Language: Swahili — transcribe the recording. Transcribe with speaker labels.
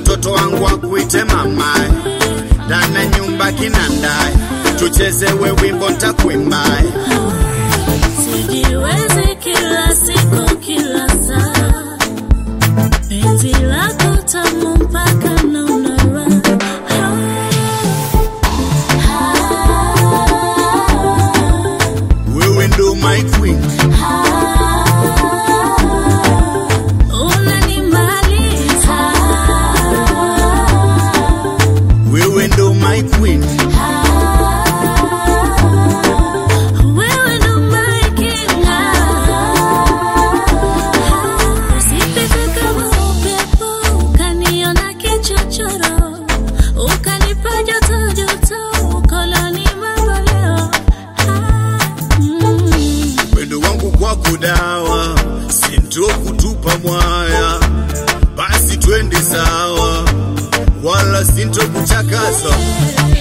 Speaker 1: watoto wangu wakuite mamae, ndani ya nyumba kinandae, tuchezewe wimbo ntakwimbae.
Speaker 2: Sijiwezi kila siku kila saa, penzi lako tamu mpaka naona raha.
Speaker 1: Wewe ndo my queen,
Speaker 2: Unanimaliza,
Speaker 1: wewe ndo my queen,
Speaker 2: wewe ndo my king. Usipite kama upepo, ukaniona kichochoro, ukanipa joto joto, ukoloni mamboleo. Mm.
Speaker 1: upendo wangu kwako dawa, sinto kutupa mwaya, basi twende sawa, wala sinto kuchakaza.